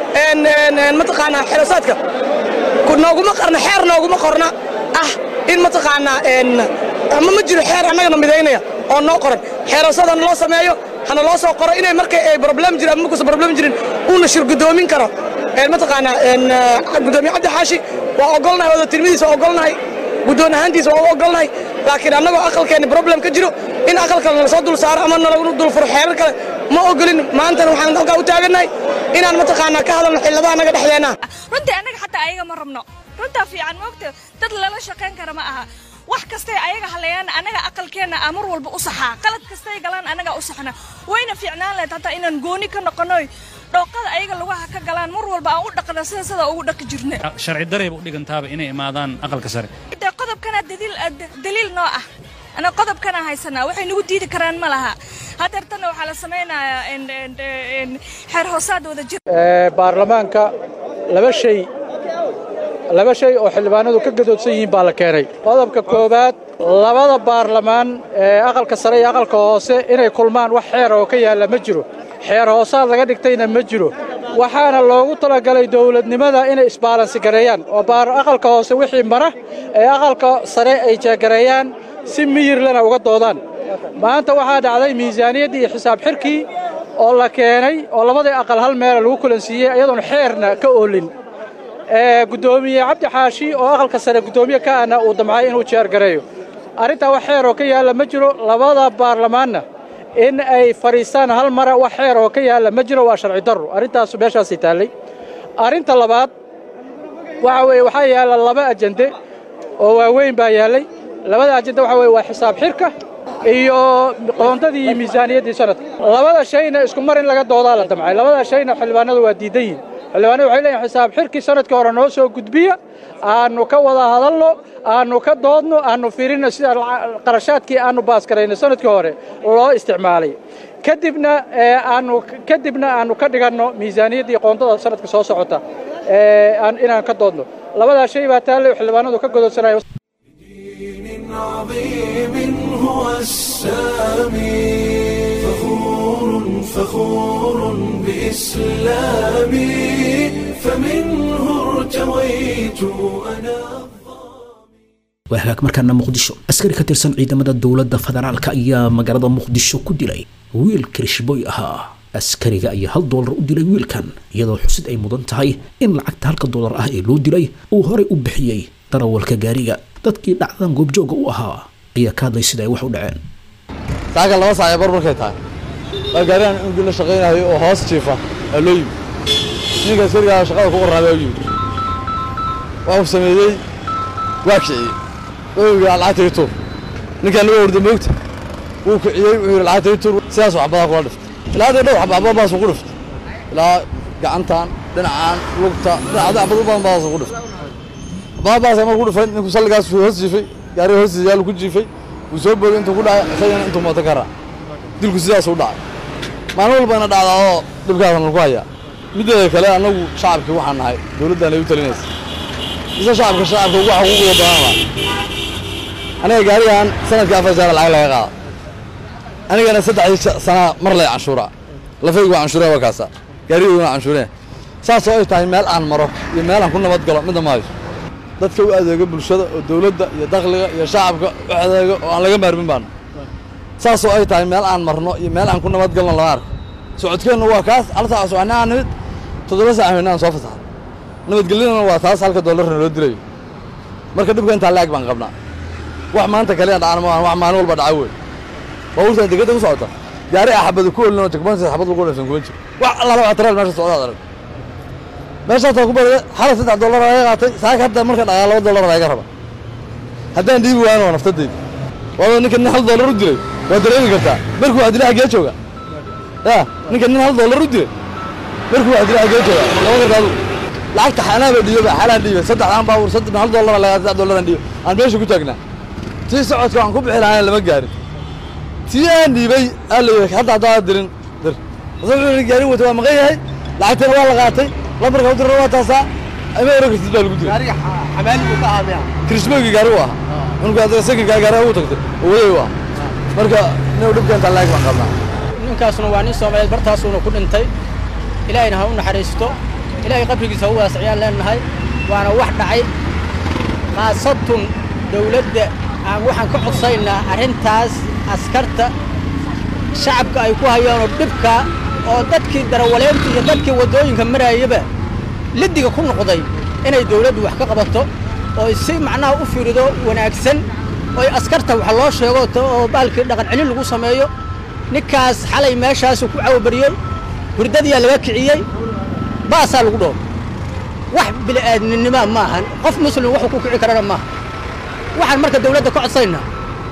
mataqaanaa xerosaadka nooguma qarna xeer nooguma qorna ah in mataqaanaa ama ma jiro xeer annagana midaynaya oo noo qoran xeerosad hana loo sameeyo hana loo soo qoro inay markay ay problem jirin ama markuusan problem jirin uuna shir guddoomin karo mataqaanaa guddoomiye cabdi xaashi waa ogolnahay wada tilmadiisa waa ogolnahay guddoon ahaantiisa waa u ogolnahay laakiin annagoo aqalkeenni problem ka jiro in aqalka nala soo dul saaro ama nalagu dul furo xeerar kale ma ogolin maantana waxaan halkaa u taagannahay inaan mataqaanaa ka hadalno xilladaha annaga dhexdeenna runtii annaga xataa ayaga ma rabno runtaa fiican moogta dad lala shaqayn kara ma aha wax kastay ayaga hadlayaan annaga aqalkeenna aa mar walba u saxaa qalad kastay galaan annaga u saxna wayna fiicnaan lahayd hataa inaan gooni ka noqonoy dhooqada ayaga lugaha ka galaan mar walba aan u dhaqna sida sida ugu dhaqi jirna sharci darayba u dhigantaaba inay imaadaan aqalka sare de qodobkana daliil daliil noo ah ana qodobkana haysanaa waxay nagu diidi karaan ma laha hadeertana waxaa la samaynayaa xeer hoosaad wada jir baarlamaanka laba shay laba shay oo xildhibaanadu ka gadoodsan yihiin baa la keenay qodobka koowaad labada baarlamaan ee aqalka sare iyo aqalka hoose inay kulmaan wax xeer oo ka yaalla ma jiro xeer hoosaad laga dhigtayna ma jiro waxaana loogu talagalay dowladnimada inay isbaalansi gareeyaan oo aqalka hoose wixii mara ee aqalka sare ay jeegareeyaan si miyirlena uga doodaan maanta waxaa dhacday miisaaniyaddii iyo xisaab xirkii oo la keenay oo labadii aqal hal meela lagu kulansiiyey iyadoon xeerna ka oolin guddoomiye cabdi xaashi oo aqalka sare guddoomiye ka ahna uu damcay inuu jeergareeyo arrintaa wax xeer oo ka yaalla ma jiro labada baarlamaanna in ay fadhiistaan hal mara wax xeer oo ka yaalla ma jiro waa sharci darro arrintaasu meeshaasay taallay arrinta labaad waxa weeye waxaa yaalla laba ajende oo waaweyn baa yaallay labada ajende waxa weye waa xisaab xirka iyo qoondadii iyo miisaaniyaddii sanadka labada shayna isku mar in laga doodaa la damcay labada shayna xildhibaanadu waa diidan yihin xildhibaanadu waxay leeyihin xisaab xirkii sanadkii hore noo soo gudbiya aanu ka wada hadalno aanu ka doodno aanu fiirino sida qarashaadkii aanu baaskarayno sanadkii hore loo isticmaalay kadibna aanu kadibna aanu ka dhiganno miisaaniyaddii qoondada sanadka soo socota inaan ka doodno labadaa shay baa taalle xildhibaanadu ka godoodsanaya عظيم هو السامي فخور فخور بإسلامي فمنه ارتويت أنا waa hagaag markaana muqdisho askari ka tirsan ciidamada dowladda federaalka ayaa magaalada muqdisho ku dilay wiil kirishboy ahaa askariga ayaa hal doolar u dilay wiilkan iyadoo xusid ay mudan tahay in lacagta halka doolar ah ee loo dilay uu horey u bixiyey darawalka gaariga dadkii dhacdadan goobjooga u ahaa ayaa ka hadlay sida ay wax u dhaceen saaka laba saac ee bar markay tahay waa gaarigan inugii la shaqaynayo oo hoos jiifa aa loo yimi ninka askarigaa shaqada ku qorraabay u yimi waa uu sameeyey waa kiciyey owiga lacagta ii tuur ninkaan laga orda moogta wuu kiciyey wuxuu yidhi lacagta ii tuur sidaas waxbadaa kula dhiftay ilaa hadda dhow xaba baasuu ku dhiftay ilaa gacantan dhinacaan lugta dhinacda xabad u badan baasuu ku dhiftay baabaasa markuu ku dhifay ninku salligaas hoos jiifay gaariga hoostiisa yaalu ku jiifay wuu soo boogay intuu ku dhacay isagana intuu mooto ka raac dilku sidaasuu dhacay maalin walbana dhacdaa oo dhibkaasna lagu hayaa mideeda kale annagu shacabkii waxaan nahay dowladdan ay u talinaysa mise shacabka shacabka ugu xuquuqda badan baa aniga gaarigan sanadkii afar jeer lacag laga qaada anigana saddexdii sanaa mar lay canshuuraa lafaygu waa canshuuree waa kaasa gaariguna waa canshuuree saas oo ay tahay meel aan maro iyo meel aan ku nabad galo midna maayo dadka u adeego bulshada oo dowladda iyo dakhliga iyo shacabka u adeego oo aan laga maarmin baana saas oo ay tahay meel aan marno iyo meel aan ku nabad galno lama arko socodkeennu waa kaas hal saac soconnaa aan nimid toddoba saac haynaa aan soo fasaxay nabadgelyadana waa taas halka doolarna loo dilayo marka dhibka intaa laag baan qabnaa wax maanta kaliya dhacana maahan wax maalin walba dhaca wey baabuurtan degedda ku socota gaari ah xabadu ku olin oo jagboonta xabad lagu dhafin kuma jiro wax allaala wax taraal meesha socda aad arag meeshaasaa ku barada xala saddex dollar laga qaatay saaka hadda marka dhaqaa laba dollar laga raba haddaan dhiibi waayana waa naftadayda waaba ninka nin hal dollar u dilay waa dareemi kartaa markuu wax dilay xaggee jooga ya ninka nin hal dollar u dilay markuu wax dilay xaggee jooga lama karta adigu lacagta xanaaba dhiiba xalaan dhiiba saddexdaan baabuur saddex hal dollar laga saddex dollaran dhiiba aan meesha ku taagnaa tii socodka aan ku bixi lahayn lama gaarin tii aan dhiibay aa la yidhi hadda haddaa dirin dir asagoo gaarin wata waa maqan yahay lacagtana waa la qaatay lambarka u dirana waa taasaa ama ero kartid baa lagu diray kirishbooygii gaari u ahaa unku adiga sakinkaa gaari ugu tagtay oo waday u ah marka nin dhibka intaa laag baan qabnaa ninkaasuna waa nin soomaaliyeed bartaasuuna ku dhintay ilaahayna ha u naxariisto ilaahay qabrigiisa ha u waasiciyaan leenahay waana wax dhacay khaasatun dawladda aan waxaan ka codsaynaa arrintaas askarta shacabka ay ku hayaanoo dhibka oo dadkii darawaleynta iyo dadkii waddooyinka maraayaba liddiga ku noqday inay dawladdu wax ka qabato oo si macnaha u fiirido wanaagsan oy askarta wax loo sheego oo baalkii dhaqan celin lagu sameeyo ninkaas xalay meeshaasu ku cawbariyey hurdadiyaa laga kiciyey baasaa lagu dhoob wax bili'aadminima maahan qof muslim wuxuu ku kici karana maaha waxaan marka dawladda ka codsaynaa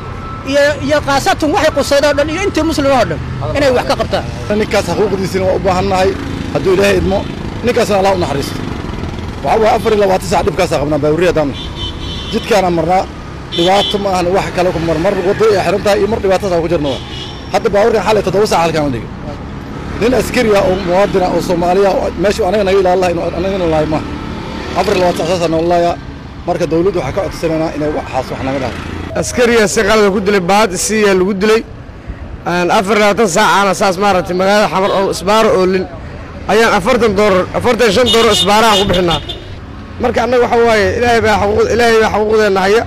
iyo iyo khaasatan waxay qusaydoo dhan iyo intii muslim oo dhan inay wax ka qabtaan ninkaas xuquuqdiisina waa u baahannahay hadduu ilaahay idmo ninkaasna allah u naxariisto waxaa waaya afar iyo labaatan sac dhibkaasaa qabnaa baawurriya daami jidkaana marnaa dhibaato ma ahan wax kale ku mar mar waddo ay xiran tahay iyo mar dhibaatadaas ku jirna waa hadda baawurkan xalay toddoba sac halkaan la dhigay nin askari ah oo muwaadin ah oo soomaaliya oo meeshu anaga naga ilaalin lahay anagana lahay maaha afar iyo labaatan sac saasaa nool laaya marka dawladdu waxaa ka codsanaynaa inay waxaas wax naga dhahay askariga si qalada ku dilay baad isiyaa lagu dilay afar labaatan saacaana saas maaragtay magaalada xamar oo isbaaro oolin ayaan afartan doolar afartan shan doolar isbaaraha ku bixinaa marka annaga waxa waaye ilaahay baa xaquuq ilaahay baa xaquuqdeenna haya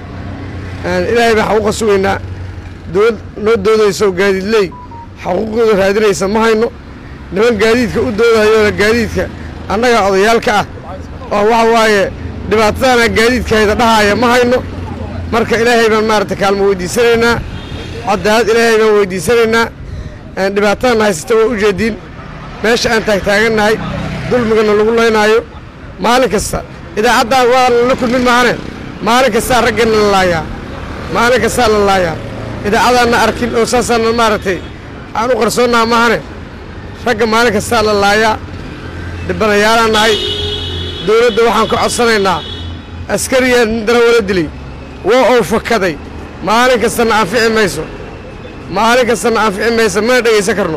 ilaahay baa xaquuqa sugaynaa dowlad noo doodaysa oo gaadiidley xaquuqdooda raadinaysa ma hayno niman gaadiidka u doodayooda gaadiidka annaga odayaalka ah oo waxa waaye dhibaatadana gaadiidkayda dhahaaya ma hayno marka ilaahay baan maaragta kaalmo weydiisanaynaa cadaalad ilaahay baan weydiisanaynaa dhibaatadan haysata waa u jeediin meesha aan taagtaagannahay dulmigana lagu laynaayo maalin kasta idaacaddaa waa lala kulmin maahane maalin kastaa raggana la laayaa maalin kastaa la laayaa idaacadaanna arkin oo saasaana maaragtay aan u qarsoonnaa maahane ragga maalin kastaa la laayaa dhibanayaalaan nahay dawladda waxaan ka codsanaynaa askariyaa darawala dilay waa ou fakaday maalin kastana anfici mayso maalin kastana anfici mayso mana dhegaysan karno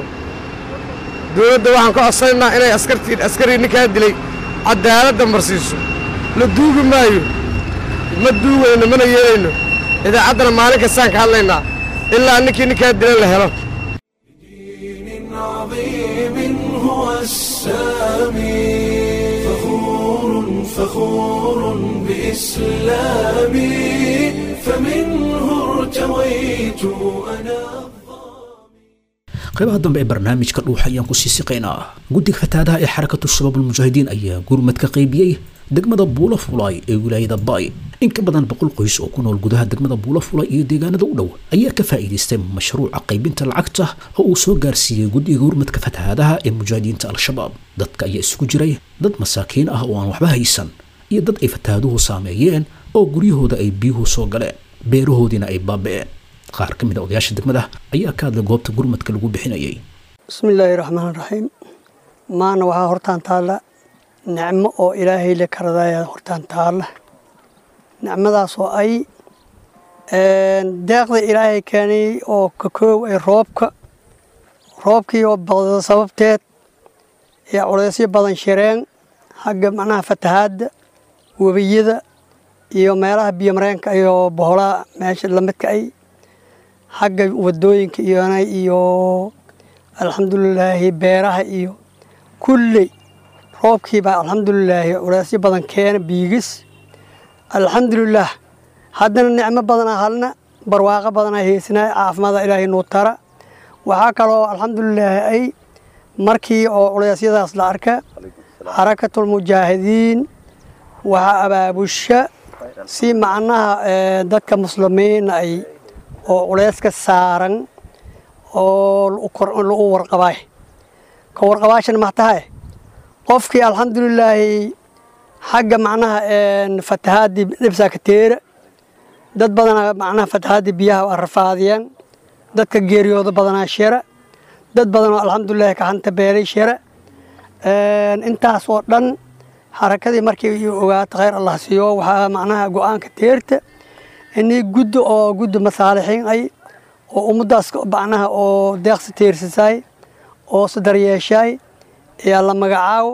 dawladda waxaan ka codsanaynaa inay askartii askarii ninkaa dilay caddaaladda marsiiso la duugi maayo ma duugayno mana yeelayno idaacaddana maalin kastaan ka hadlaynaa ilaa ninkii ninkaa dilan la helo عظيم هو السامي فخور فخور بإسلامي فمنه ارتويت أنا qaybaha dambe ee barnaamijka dhuuxa ayaan kusii siqaynaa guddiga fataadaha ee xarakatu shabaab almujaahidiin ayaa gurmad ka qaybiyey degmada buula fulay ee wilaayada bay in ka badan boqol qoys oo ku nool gudaha degmada buula fulay iyo deegaanada u dhow ayaa ka faa'iidaystay mashruuca qaybinta lacagta oo uu soo gaarsiiyey guddiga gurmadka fatahaadaha ee mujaahidiinta al-shabaab dadka ayaa isugu jiray dad masaakiin ah oo aan waxba haysan iyo dad ay fatahaaduhu saameeyeen oo guryahooda ay biyuhu soo galeen beerahoodiina ay baaba'een qaar ka mid a odayaasha degmada ayaa ka hadlay goobta gurmadka lagu bixinayay bismillaahi raxmaan raxiim maana waxaa hortaan taalla nicmo oo ilaahay le karadaya hortaan taalla nicmadaas oo ay deeqda ilaahay keenay oo ka koow ay roobka roobkii oo badada sababteed ee culaysyo badan shireen xagga macnaha fatahaadda webiyada iyo meelaha biyomareenka iyo boholaha meesha lamidka ay xagga wadooyinka iyona iyo alxamdulilaahi beeraha iyo kulley roobkiibaa alxamdulilaahi culaysyo badan keena biigis alxamdulilaah haddana nicmo badanaa halna barwaaqo badanaa heysnaa caafimaada ilaahay nuu tara waxaa kaloo alxamdulilaahi ay markii oo culeysyadaas la arka xarakatulmujaahidiin waxaa abaabusha si macnaha dadka muslimiina ay oo culeyska saaran oo lagu warqabaay ka warqabaashan maxtahay qofkii alxamdulilaahi xagga macnaha fatahaadii dhibsaa ka teera dad badanaa macnaha fatahaadii biyaha waa rafaadiyeen dadka geeriyooda badanaa shira dad badanoo alxamdulilahi kaxanta beelay shira intaas oo dhan xarakadii markii ogaato khayr allah siiyo waxaa macnaha go-aanka teerta inii guddi oo guddi masaalixiin ay oo ummaddaas macnaha oo deeqsi teersisaay oo sadaryeeshaay ayaa la magacaabo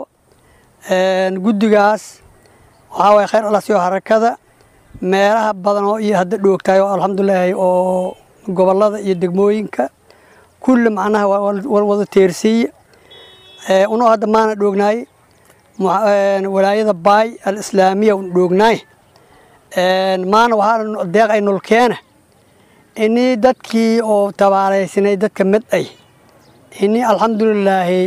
guddigaas waxaa waye khayr allah siiyo xarakada meelaha badan oo iyo hadda dhoogtahay oo alxamdulilaahi oo gobollada iyo degmooyinka kulli macnaha wada teersiiye unoo hadda maana dhoognaay walaayada baay alislaamiya un dhoognaay maana waxaa deeq ay nolkeena inii dadkii oo tabaalaysanay dadka mid ay inii alxamdulilaahi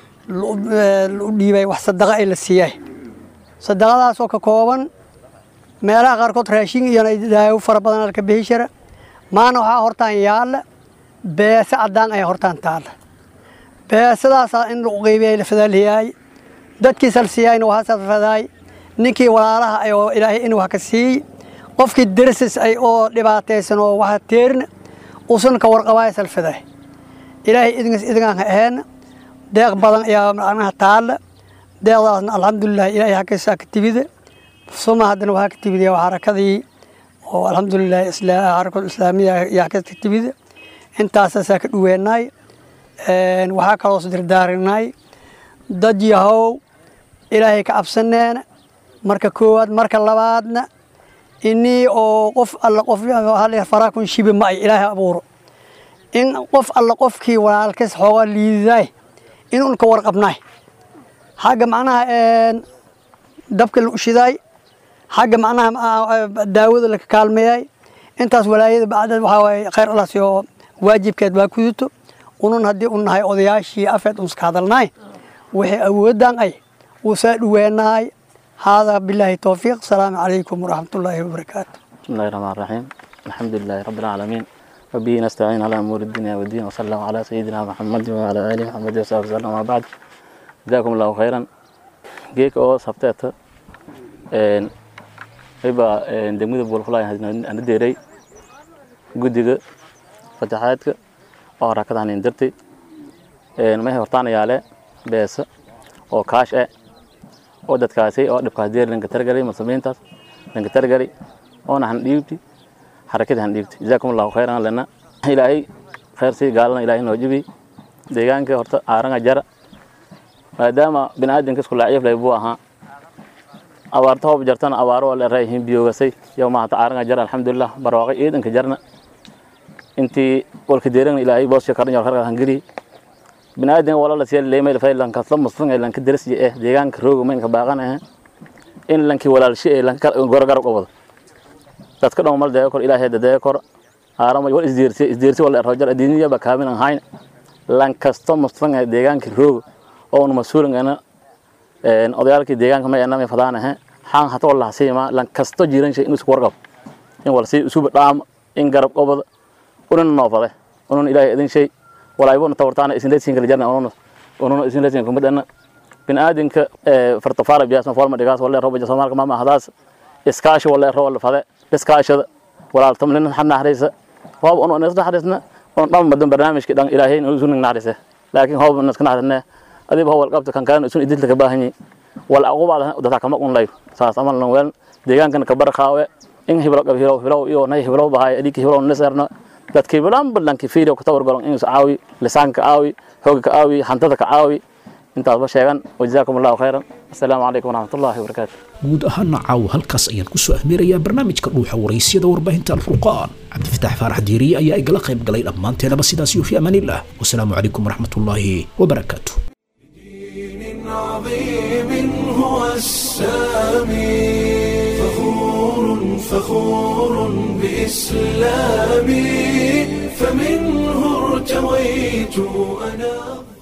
u dhiibay wax sadaqa ay la siiyay sadaqadaasoo ka kooban meelaha qaarkood raashin iyo daawo fara badan alka bixi jira maana waxaa hortaan yaalla beese caddaan ayaa hortaan taalla beesadaasaa in lagu qeybiyay la fadaalhiyaay dadkii salsiyaayna waxaa salfadaay ninkii walaalaha ay oo ilaahay in wax ka siiyey qofkii dersis ay oo dhibaataysan oo waxa teerna usan ka warqabaay salfadaay ilaahay idinkas idinkaan ka aheenna deeq badan ayaa macnaha taalla deeqdaasna alxamdulilah ilaahay xaggiisa ka timida suma haddana waxaa ka timid xarakadii oo alxamdulilah xarakada islaamiya ayaa ka timida intaasaasaa ka dhuweenaay waxaa kaloo isdirdaarinay dad yahow ilaahay ka cabsaneena marka koowaad marka labaadna inii oo qof alla qof faraakun shibi ma ay ilaahay abuuro in qof alla qofkii walaalkas xoogaa liididaay in unka warqabnaay xagga macnaha dabka la ushidaay xagga macnaha daawada laka kaalmeeyay intaas walaayada bacdeed waxaa waaye khayr allah siyo waajibkeed baa kudito unun haddii u nahay odayaashii afeed unska hadalnaay wixii awooddan ay wuu saa dhuweenahay haadaa bilaahi towfiiq asalaamu calaykum waraxmatullaahi wabarakaatu بسم الله الرحمن الرحيم الحمد لله رب العالمين وبه نستعين على أمور الدنيا والدين وصلى الله على سيدنا محمد وعلى آله محمد وصحبه وسلم وما بعد جزاكم الله خيرا جيك أو سبتات إن إبا إن دمود بولفلاي أنا ديري جودك فتحاتك أو ركض عن إندرتي إن ما هي ورطانة ياله بس أو كاش أه أو دتكاسي أو دبكاس دير لنك ترجري مسلمين تاس لنك ترجري oona han dhiibti xarakadii han dhiibti jazaakum allahu khayran lana ilaahay khayr sii gaalana ilaahay noo jibi deegaanka horta aaranga jara maadaama bini aadamka isku laaciif lay buu ahaa abaarta hoob jartana abaaro waa leerayihiin biyoogasay yow maahata aaranga jara alxamdulilah barwaaqay ciidanka jarna intii walka deerana ilaahay boosha karan yor karka hangiri bini aadamka wala la siya leemay la faylan ka slam muslim lan ka darsi eh deegaanka rooga mayn ka baaqan eh in lankii walaalshi ee gorgarab qabado dadka dhan mal deega kor ilaahay dadeega kor aarama wal isdiirsi isdiirsi wala rojar adiniya ba kaamin aan hayn lan kasto mustafan deegaanka roog oo nu masuulin ana een odayaalkii deegaanka ma yana ma fadaanahe xaan hata wala siima lan kasto jiran shay inuu isku warqab in wala si isuba dhaam in garab qabado unan noofade unan ilaahay idin shay walaaybo tawartaana isin leesin kala jarna unan unan isin leesin kuma dana bin aadinka fartafaara biyaasna forma dhigaas wala rooba Soomaalka ma ahadaas iskaashi wala rooba la fade iskaashada walaaltam lin xadna xariisa hoob unan isna xariisna on dham madan barnaamijki dhan ilaahay inuu isu naxariisa laakiin hoob unan iska naxariisna adiba howal qabta kan kaan isu idilta ka baahanyi wal aqubaad dadka kama qun lay saas amal lan weel deegaankan ka barqaawe in hiblo qab hiblo hiblo iyo nay hiblo bahay adiki hiblo nasarna dadkii bilan balanki fiidiyo ku tawar galan inuu caawi lisaanka caawi hooga ka caawi hantada ka caawi intaasba sheegan wajazaakum allahu khayran assalaamu calaykum waraxmatullahi wabarakaatu guud ahaana caawa halkaas ayaan kusoo ahmeerayaa barnaamijka dhuuxa waraysyada warbaahinta alfurqaan cabdifitaax faarax diiriye ayaa igala qayb galay dhammaanteenaba sidaas iyo fi amaanillah wasalaamu calaykum waraxmatullaahi wabarakaatu عظيم هو السامي فخور فخور بإسلامي فمنه ارتويت أنا